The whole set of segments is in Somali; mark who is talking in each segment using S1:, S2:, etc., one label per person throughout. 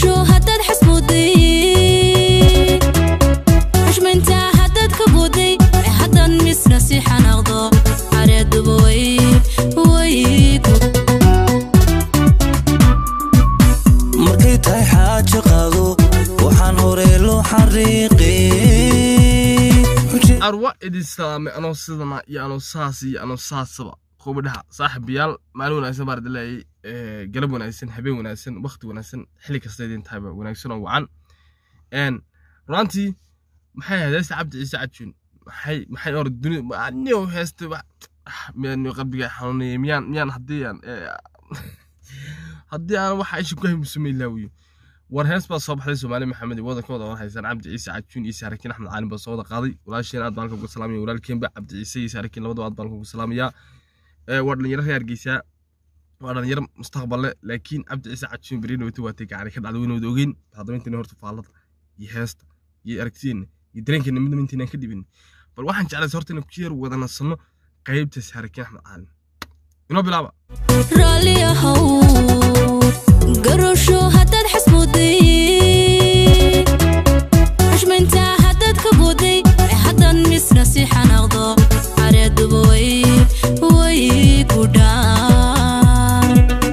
S1: garasho haddaad xasbuday xushmaynta haddaad ka buuday ee haddaad misna si xanaaqdo careeduba way way
S2: markay tahay xaajo qaado waxaan hore loo xariiqay
S3: arwa idin salaamay anoo sidana iyo anoo saas iyo anoo saasaba kuubadhaha saaxiibayaal maalin wanaagsan baan idin leeyahay galab wanaagsan habeen wanaagsan waqti wanaagsan xilli kasta idin tahayba wanaagsan oo wacan n runtii maxay ahayd heesta cabdi ciise cajuun maxay maxay or dunida aniyo heesta miyaan qalbiga xanuunayay miyaan miyaan haddii aan haddii aan waxa isha ku haymusumay laawiyo war hees baa soo baxday soomaali maxamed wadankooda war haysan cabdi ciise cajuun iyo saarakiin axmed caalin baa soo wada qaaday walaasheen aad baan uga salaamaya walaalkeenba cabdi ciise iyo saarakiin labadaba aad baan uga salaamayaa waa dhalinyaro reer hargeysa waa dhalinyaro mustaqballe laakiin cabdi ciise cajuun beri dhawata waatay gacani ka dhacday weynooda ogeyn haddaba intaina horta faallada iyo heesta iyo aragtideenna iyo dareenkeena midnaba intaynaan ka dhibin bal waxaan jeclaysa horta inaan ku yar wada nasanno qaybta saarakiin axmed caalin inoo bilaaba
S1: raalli ahow garasho haddaad xasbuday xushmaynta haddaad ka buuday ee haddaad misna si xanaaqdo careeduba way way ku dhaan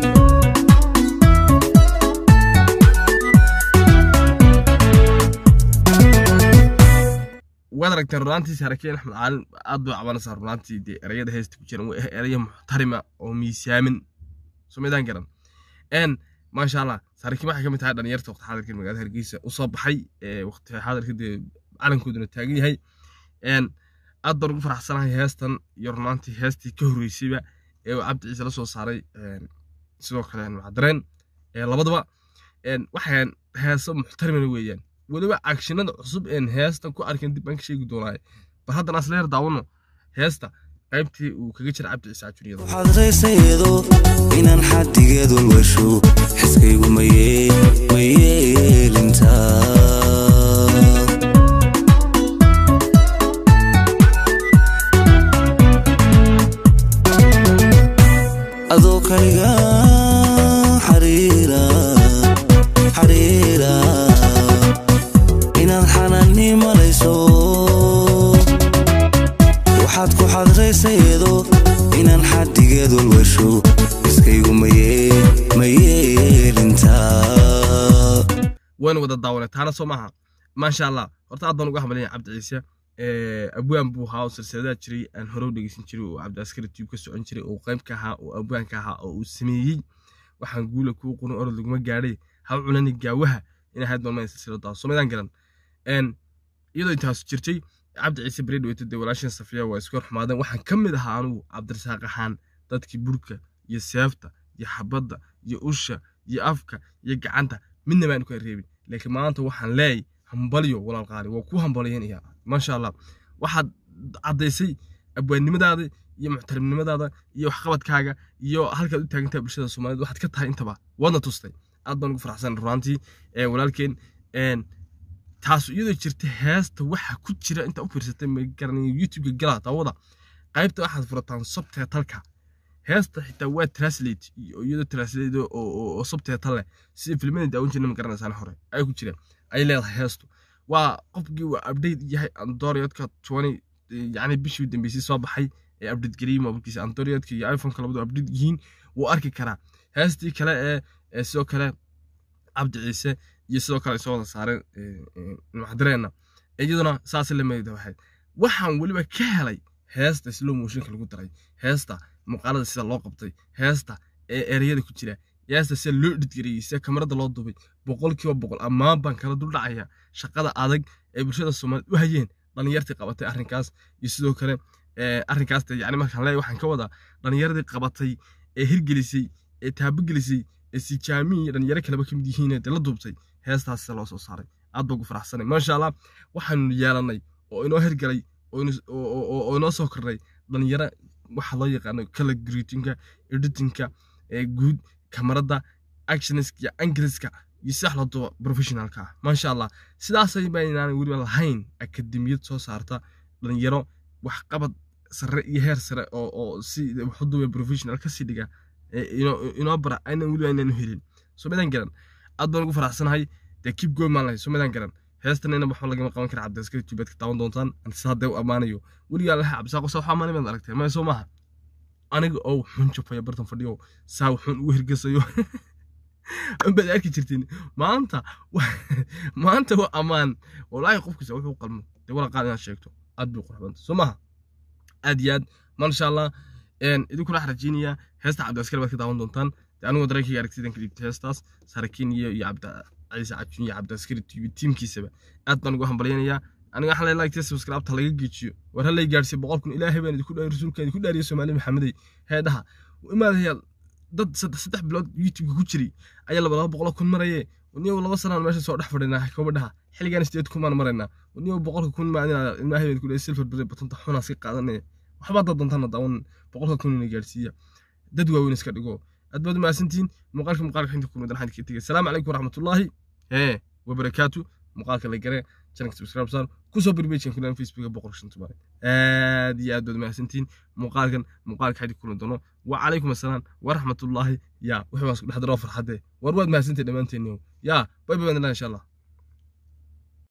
S3: waad aragteen runaantii saarakiin axmed caalin aad bay cabanaysaa runaantii dee erayada heesta ku jiran waa eraya muxtarima oo miisaamin somaydaan garan n maasha allah saarakiin waxay ka mid tahay dhalinyarta waqti xaadirka magaalada hargeysa usoo baxay waqti xaadirka dee calankooduna taagan yahay n aad baan ugu faraxsanahay heestan iyo runaantii heestii ka horreysayba ee uu cabdi ciise la soo saaray sidoo kale macdareen labadaba waxay heeso muxtarimana weeyaan weliba agshinada cusub een heestan ku arkin dib aan ka sheegi doonaaye bal haddana asla yar daawano heesta qaybtii uu kaga jira cabdi ciise cajuriyada
S2: waxaad raysayeedo inaan xaddigeed walwasho xiskaygu ma yeelintaa adoo kaliga xariira xariira inaad xanaani malayso waxaad ku xadraysayeedo inaan xaddigeed walwasho iskaygu ma yeelintaa
S3: waynu wada daawanay taana soo maaha maasha allah horta aad baan uga hambalaya cabdi ciise abwaan buu ahaa oo silsiladaha jiray aan hore u dhegeysan jiray oo cabdi askari tube ka socon jiray oo qayb ka ahaa oo abwaanka ahaa oo uu sameeyey waxaan guula kuu quna orod laguma gaadhay ha cunani gaawaha inay hayd balmayn silsiladaas somaydaan garan iyadoo intaas jirtay cabdi ciise beri dhaweyta dee walaashan safiya waa iska xumaadeen waxaan ka mid ahaa anugu cabdirasaaq ahaan dadkii burka iyo seefta iyo xabadda iyo usha iyo afka iyo gacanta midna baan ka reebin laakiin maanta waxaan leeyay hambalyo walaal qaali waa ku hambalyanaya maasha allah waxaad caddaysay abwaannimadaada iyo muxtarimnimadaada iyo waxqabadkaaga iyo halkaad u taagantaha bulshada soomaaliyed waxaad ka tahay intaba waadna tustay aad baan ugu faraxsan runaantii walaalkeen taas iyadoo jirta heesta waxa ku jira inta u fiirsatay magaranaya youtubeka gala daawada qaybta waxaad furataan subtitleka heesta xitaa waa translate iyadoo translate oo subtitle leh sida filmada daawan jirna ma garanaysaan hore ay ku jiraan ay leedahay heestu waa qofkii waa update yahay androidka twenty yacni bishii dambeysay soo baxay ee update geliyey mobilkiisa androidka iyo iphoneka labadu update yihiin wuu arki karaa heestii kale ee sidoo kale cabdi ciise iyo sidoo kale soo wada saareen maxdareena iyaduna saas la meeyda waxayd waxaan weliba ka helay heesta slow motionka lagu daray heesta muuqaalada sida loo qabtay heesta ee ereyada ku jira heesta sida loo dhidgariyey sida kamarada loo dubay boqolkiiba boqol ammaan baan kala dul dhacaya shaqada adag ee bulshada soomaaliyeed u hayeen dhalinyartii qabatay arrinkaas iyo sidoo kale arrinkaas yani markaan leeyahay waxaan ka wadaa dhalinyaradii qabatay ee hirgelisay ee taabogelisay ee sijaamihii dhalinyaro kaleba kamid yihiin ee la duubtay heestaas sida loo soo saaray aad baa ugu faraxsanay maasha allah waxaanu yeelanay oo inoo hirgalay oo inoo soo kornay dhalinyaro waxa loo yaqaano color greetingka editingka guud kamarada actionska iyo angleska iyo sidax la duba professionalka ah maasha allah sidaasay baynaan weliba lahayn akademiyad soo saarta dhalinyaro waxqabad sare iyo heer sare oo si waxuduba professional kasii dhiga inoo bara aynan weliba aynaan helin soo madan garan aad baan ugu faraxsanahay dee kib goy maan lahay somadaan garan heestanina waxba lagama qaban kara cabdiaskari tubeed ka daawan doontaan anse haddee u ammaanayo weligaa laha cabdisaaqo saa wax ammaanay baad aragtay maya soo maaha aniga oo xun jafaya bartan fadhiyo saa wuxuun ugu hirgasayo baad arki jirtiin maanta maanta waa ammaan walaahi qofkiisa wuxuu qalmo dee wala qaad inaad sheegto aad bay qurxbanta soo maaha aad iyo aad maasha allah idinkuna waxaan rajeynayaa heesta cabdiaskari baad ka daawan doontaan dee anigoo dareenkayga aragtidan ka dhigta heestaas sarakiin iyo iyo cabdi ciise cabjun iyo cabdiaskari tiimkiisaba aad baan ugu hambalyanayaa aniga waxaan leeyahay like subscribe ta laga geejiyo war halay gaarsiy boqol kun ilaahay baan idinku dhaari rasuulka idinku dhaariya soomaali maxamedey heedhaha imaadayaal dad saddex bilood youtube ku jiray ayaa laba laba boqol kun maraye niyow laba sanaan meesha soo dhex fadhinaa gabadhaha xilligaan sideed kun baan maraynaa niyow boqolka kun maa ilaahay baan idinku dhaari silver bere batanta xunaa si qaadanaya waxbaa dad dantana daawan boqolka kun ina gaarsiiya dad waaweyn iska dhigo aad baad umahadsantihiin muuqaalka muuqaalka xinta kulmadan waxaan idinka tegay asalaamu calaykum waraxmatullaahi hee wabarakaatu muuqaalka la gare channelka subscribe saar kusoo birbeejkan kulan facebooka boqol shan tumaare aad iyo aad baad mahadsantihiin muuqaalkan muuqaalka xadi kulan doono wa calaykum assalaam waraxmatullaahi yaa wixii baan isku dhex daroo farxadee war waad mahadsantihin dhammaanteen yaa bay bay baan insha allah